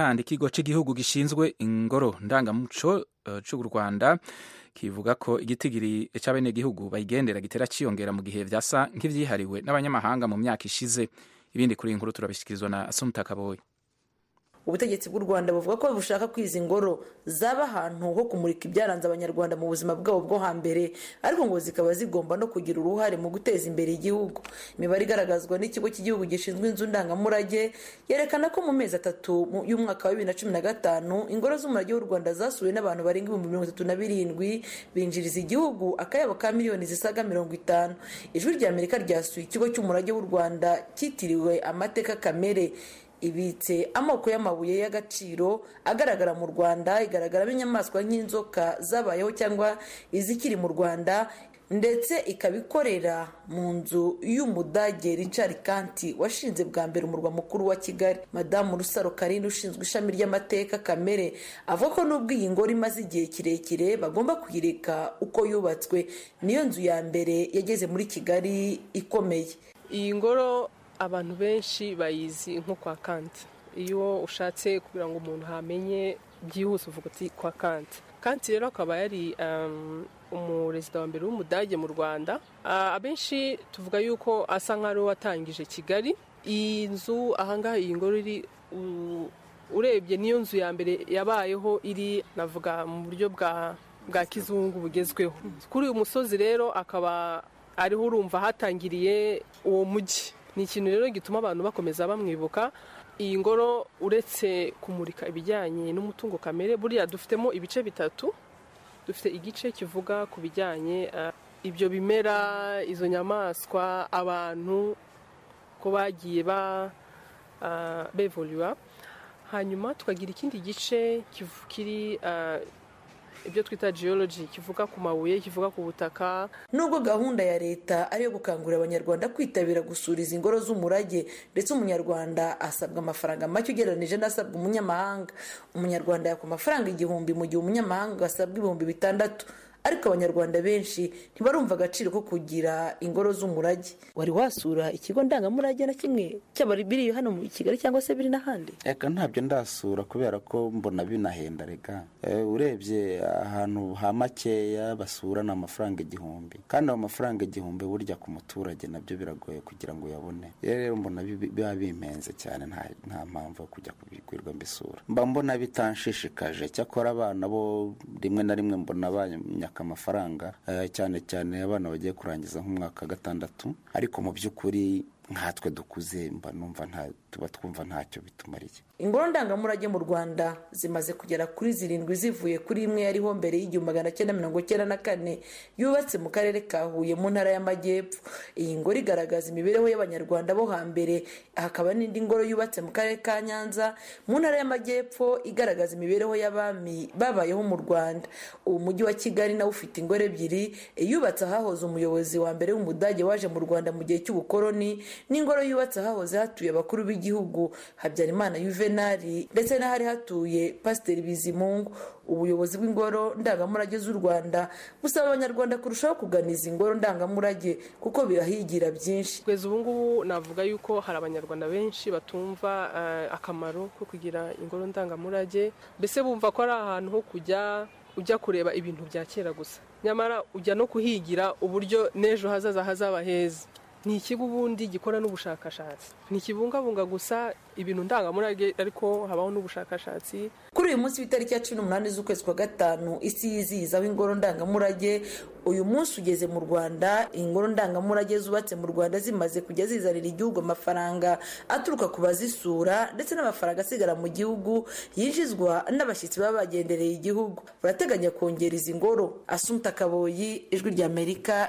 kandi ikigo cy'igihugu gishinzwe ingoro ndangamuco cy'u rwanda kivuga ko igitigiri cy'abenegihugu bayigendera gitera cyiyongera mu gihe byasa nk'ibyihariwe n'abanyamahanga mu myaka ishize ibindi kuri iyi nkuru turabishyikirizwa na asumta kaboyi ubutegetsi bw'u rwanda buvuga ko bushaka ko izi ngoro zaba ahantu ho kumurika ibyaranze abanyarwanda mu buzima bwabo bwo hambere ariko ngo zikaba zigomba no kugira uruhare mu guteza imbere igihugu imibare igaragazwa n'ikigo cy'igihugu gishinzwe inzu ndangamurage yerekana ko mu mezi atatu y'umwaka wa bibiri na cumi na gatanu ingoro z'umurage w'u rwanda zasuwe n'abantu barenga ibihumbi mirongo itatu na birindwi binjiriza igihugu akayabo ka miliyoni zisaga mirongo itanu ijwi rya amerika ryasuye ikigo cy'umurage w'u rwanda cyitiriwe amateka kamere ibitse amoko y'amabuye y'agaciro agaragara mu rwanda igaragaramo inyamaswa nk'inzoka zabayeho cyangwa izikiri mu rwanda ndetse ikaba ikorera mu nzu y'umudage richard kanti washinze bwa mbere umurwa mukuru wa kigali madamu rusaro karindi ushinzwe ishami ry'amateka kamere avuga ko nubwo iyi ngoro imaze igihe kirekire bagomba kuyireka uko yubatswe niyo nzu ya mbere yageze muri kigali ikomeye iyi ngoro abantu benshi bayizi nko kwa kanti iyo ushatse kugira ngo umuntu hamenye byihuse uvuga uti kwa kanti kanti rero akaba yari umuresida wa mbere w'umudage mu rwanda abenshi tuvuga yuko asa nk'aho watangije kigali iyi nzu ahangaha iyi ngoro iri urebye niyo nzu ya mbere yabayeho iri navuga mu buryo bwa kizungu bugezweho kuri uyu musozi rero akaba ariho urumva hatangiriye uwo mujyi ni ikintu rero gituma abantu bakomeza bamwibuka iyi ngoro uretse kumurika ibijyanye n'umutungo kamere buriya dufitemo ibice bitatu dufite igice kivuga ku bijyanye ibyo bimera izo nyamaswa abantu ko bagiye bevuriwa hanyuma tukagira ikindi gice kiri ibyo twita geology kivuga ku mabuye kivuga ku butaka nubwo gahunda ya leta ari iyo gukangurira abanyarwanda kwitabira gusura izi ngoro z'umurage ndetse umunyarwanda asabwa amafaranga make ugereranyije n'asabwa umunyamahanga umunyarwanda yakwa amafaranga igihumbi mu gihe umunyamahanga asabwa ibihumbi bitandatu ariko abanyarwanda benshi ntibarumva agaciro ko kugira ingoro z'umurage wari wasura ikigo ndangamurage na kimwe cy'abari biri hano mu kigali cyangwa se biri n'ahandi reka ntabyo ndasura kubera ko mbona binahenda reka urebye ahantu ha makeya basurana amafaranga igihumbi kandi ayo mafaranga igihumbi burya ku muturage nabyo biragoye kugira ngo uyabone rero mbona biba bimenze cyane nta mpamvu yo kujya kubigurirwa mbisura mba mbona bitanshishikaje cyakora abana bo rimwe na rimwe mbona abanya amafaranga cyane cyane abana bagiye kurangiza nk'umwaka wa gatandatu ariko mu by'ukuri nkatwe dukuze mba numva tuba twumva ntacyo bitumariye ingoro ndangamurage mu rwanda zimaze kugera kuri zirindwi zivuye kuri imwe yariho mbere y'igihumbi magana cyenda mirongo cyenda na kane yubatse mu karere ka huye mu ntara y'amajyepfo iyi ngoro igaragaza imibereho y'abanyarwanda bo hambere hakaba n'indi ngoro yubatse mu karere ka nyanza mu ntara y'amajyepfo igaragaza imibereho y'abami babayeho mu rwanda ubu mujyi wa kigali nawe ufite ingoro ebyiri yubatse ahahoze umuyobozi wa mbere w'umudage waje mu rwanda mu gihe cy'ubukoroni n'ingoro yubatse ahahoze hatuye abakuru b'igihugu habyarimana yuvenali ndetse n'ahari hatuye pasiteri bizimungu ubuyobozi bw'ingoro ndangamurage z'u rwanda busaba abanyarwanda kurushaho kugana izi ngoro ndangamurage kuko birahigira byinshi kugeza ubu ngubu navuga yuko hari abanyarwanda benshi batumva akamaro ko kugira ingoro ndangamurage mbese bumva ko ari ahantu ho kujya ujya kureba ibintu bya kera gusa nyamara ujya no kuhigira uburyo n'ejo hazaza hazaba heza ni ikigo ubundi gikora n'ubushakashatsi ntikibungabunga gusa ibintu ndangamurage ariko habaho n'ubushakashatsi kuri uyu munsi w'itariki ya cumi n'umunani z'ukwezi kwa gatanu isi yizihizaho ingoro ndangamurage uyu munsi ugeze mu rwanda ingoro ndangamurage zubatse mu rwanda zimaze kujya zizanira igihugu amafaranga aturuka ku bazisura ndetse n'amafaranga asigara mu gihugu yinjizwa n'abashyitsi baba bagendereye igihugu barateganya kongera izi ngoro asumta kaboyi ijwi ry'amerika